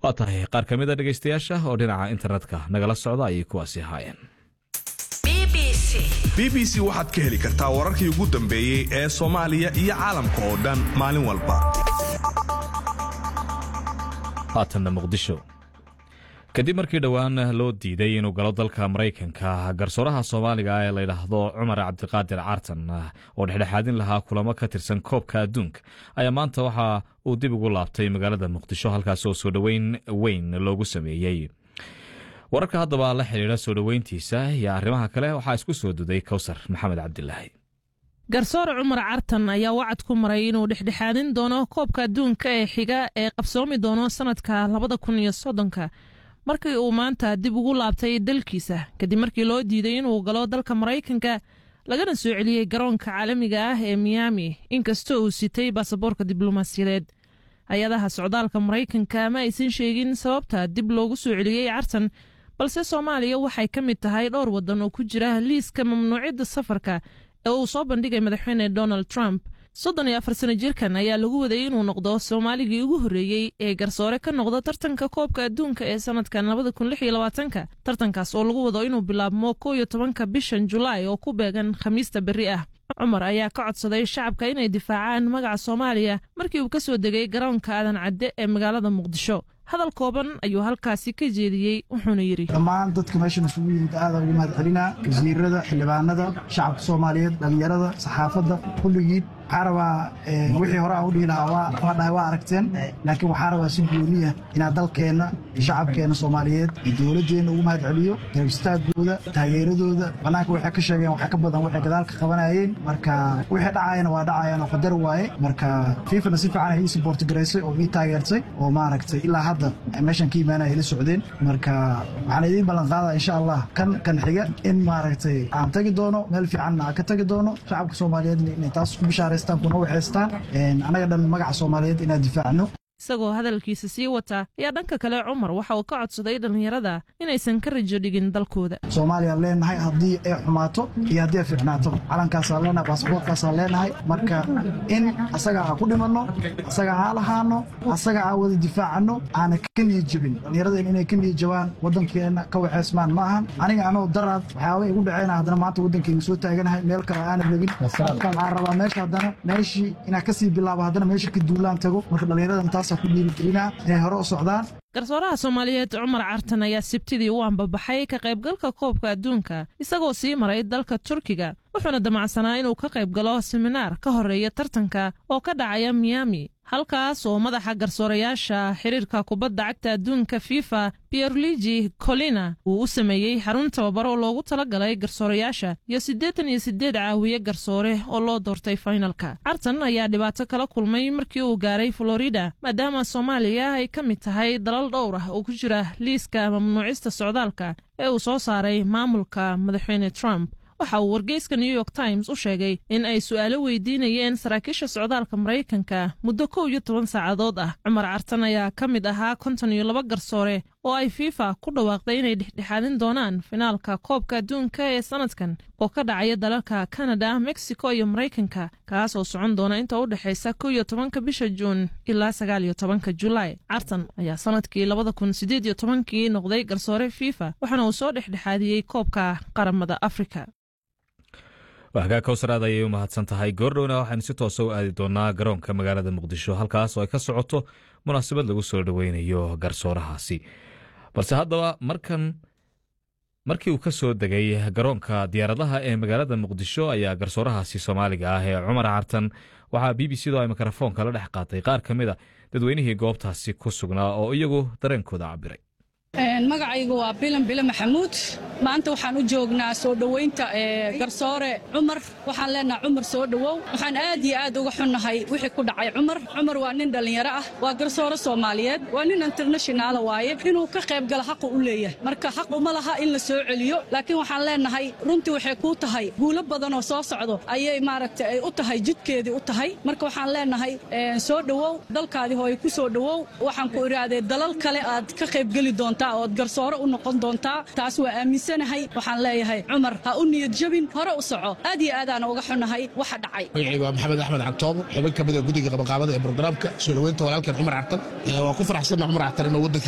waa tahay qaar ka mid a dhegaystayaasha oo dhinaca internetka nagala socda ayay kuwaasi ahaayeen b b c waxaad ka heli kartaa wararkii ugu dambeeyey ee soomaaliya iyo caalamka oo dhan maalin walba haatanna muqdisho kadib markii dhowaan loo diiday inuu galo dalka maraykanka garsooraha soomaaliga ee layidhaahdo cumar cabdiqaadir caartan oo dhexdhexaadin lahaa kulamo ka tirsan koobka adduunka ayaa maanta waxa uu dib ugu laabtay magaalada muqdisho halkaas oo soo dhoweyn weyn loogu sameeyey wararka haddaba la xidhiidha soo dhoweyntiisa iyo arrimaha kale waxaa isku soo duday kowsar maxamed cabdilaahi garsoore cumar cartan ayaa wacad ku maray inuu dhexdhexaadin doono koobka adduunka ee xiga ee qabsoomi doono sanadka labada kun iyo soddonka markii uu maanta dib ugu laabtay dalkiisa kadib markii loo diiday inuu galo dalka maraykanka lagana soo celiyey garoonka caalamiga ah ee miyaami inkastoo uu sitay baasaboorka diblomaasiyadeed hay-adaha socdaalka maraykanka ma aysan sheegin sababta dib loogu soo celiyey cartan balse soomaaliya waxay ka mid tahay dhowr waddan oo ku jira liiska mamnuucidda safarka ee uu soo bandhigay madaxweyne donald trump soddon iyo afar sano jirkan ayaa lagu waday inuu noqdo soomaaligii ugu horreeyey ee garsoore ka noqda tartanka koobka adduunka ee sanadkan labada kun lix iyo labaatanka tartankaas oo lagu wado inuu bilaabmo kow iyo tobanka bishan julaay oo ku beegan khamiista berri ah cumar ayaa ka codsaday shacabka inay difaacaan magaca soomaaliya markii uu ka soo degay garoonka aadan cadde ee magaalada muqdisho hadal kooban ayuu halkaasi ka jeediyey wuxuuna yidhi dhammaan dadka meeshan isugu yimid aada ugu mahad celinaa wasiirada xildhibaanada shacabka soomaaliyeed dhallinyarada saxaafadda kulligiid waxaa rabaa wixii hore aan u dhihi lahaa waa dhahay waa aragteen laakiin waxaa rabaa si gooniya inaad dalkeenna iyo shacabkeenna soomaaliyeed iyo dowladdeenna ugu mahad celiyo garabistaaggooda taageeradooda bannaanka waxay ka sheegeen waxaa ka badan waxay gadaalka qabanayeen marka wixii dhacayana waa dhacayaan oo qadar waaye marka fiifana si fiican ay ii saboorti garaysay oo ii taageertay oo maaragtay ilaa hadda meeshan ka imaanaya ila socdeen marka waxaan idiin ballan qaadaa insha allah kan kan xiga in maaragtay aan tagi doono meel fiicanna aan ka tagi doono shacabka soomaaliyeedna inay taas ku bishaaraystaan kuna waxaystaan annaga dhan magaca soomaaliyeed inaan difaacno isagoo hadalkiisa sii wata ayaa dhanka kale cumar waxa uu ka codsaday dhallinyarada inaysan ka rajo dhigin dalkooda soomaaliyaan leenahay haddii ay xumaato iyo haddii ay fiicnaato calankaasaan leenahay baasboorkaasaan leenahay marka in asaga aan ku dhimanno asaga aan lahaano asaga aan wada difaacano aana ka niyad jebin dhallinyaradeen inay ka niyad jabaan waddankeenna ka waxaysmaan ma ahan aniga anoo daraad waxyaaba igu dhaceena haddana maanta waddankeyga soo taaganahay meel kale aanan rabin waxaan rabaa meesha haddana meeshii inaan kasii bilaabo haddana meesha ka duulaan tago marka dhallinyarada intaas garsooraha soomaaliyeed cumar cartan ayaa sibtidii u ambabaxay ka qaybgalka koobka adduunka isagoo sii maray dalka turkiga wuxuuna damacsanaa inuu ka qayb galo seminaar ka horeeya tartanka oo ka dhacaya miyaami halkaas oo madaxa garsoorayaasha xiriirka kubadda cagta adduunka fifa pierluigi colina uu u sameeyey xarun tababaro loogu talagalay garsoorayaasha iyo siddeetan iyo siddeed caawiye garsoore oo loo doortay fainalka cartan ayaa dhibaato kala kulmay markii uu gaaray florida maadaama soomaaliya ay ka mid tahay dalal dhowr ah oo ku jira liiska mamnuucista socdaalka ee uu soo saaray maamulka madaxweyne trump waxa uu wargeyska new york times u sheegay in ay su'aalo weydiinayeen saraakiisha socdaalka maraykanka muddo kow iyo toban saacadood ah cumar cartan ayaa ka mid ahaa konton iyo laba garsoore oo ay fifa ku dhawaaqday inay dhexdhexaadin doonaan finaalka koobka adduunka ee sanadkan oo ka dhacaya dalalka kanada mexico iyo maraykanka kaas oo socon doona inta u dhexaysa kow iyo tobanka bisha juun ilaa sagaal iyo tobanka julaay cartan ayaa sanadkii labada kun sideed iyo tobankii noqday garsoore fifa waxaana uu soo dhexdhexaadiyey koobka qaramada afrika waagaa kowsaraad ayay u mahadsan tahay goordhowna waxaynu si toosa u aadi doonaa garoonka magaalada muqdisho halkaas oo ay ka socoto munaasabad lagu soo dhoweynayo garsoorahaasi balse haddaba markan markii uu ka soo degay garoonka diyaaradaha ee magaalada muqdisho ayaa garsoorahaasi soomaaliga ah ee cumar cartan waxaa b b c do ay mikrofoonka la dhex qaatay qaar ka mid a dadweynihii goobtaasi ku sugnaa oo iyagu dareenkooda cabiray magacaygu waa bilan bile maxamuud maanta waxaan u joognaa soo dhowaynta garsoore cumar waxaan leenaha cumar soo dhowow waxaan aad iyo aad uga xunnahay wixii ku dhacay cumar cumar waa nin dhallinyaro ah waa garsoore soomaaliyeed waa nin internashinaala waaye inuu ka qayb galo xaqu u leeyahay marka xaq uma laha in la soo celiyo laakiin waxaan leenahay runtii waxay kuu tahay guulo badanoo soo socdo ayay maaragta ay u tahay jidkeedii u tahay marka waxaan leenahay soo dhowow dalkaadii hooye ku soo dhowow waxaan ku idhaahdee dalal kale aad ka qaybgeli doontaa ood garsoore u noqon doontaa taas waa aaminsanahay waxaan leeyahay cumar ha u niyad jabin hore u soco aad iyo aadaana uga xunnahay waxa dhacay magacayga waa maxamed axmed cagtoobo xubin ka mid a guddiga qabanqaabada ee brograamka soo dhoweynta walaalkeen cumar cartan waa ku faraxsanna cumar cartan inuu waddanka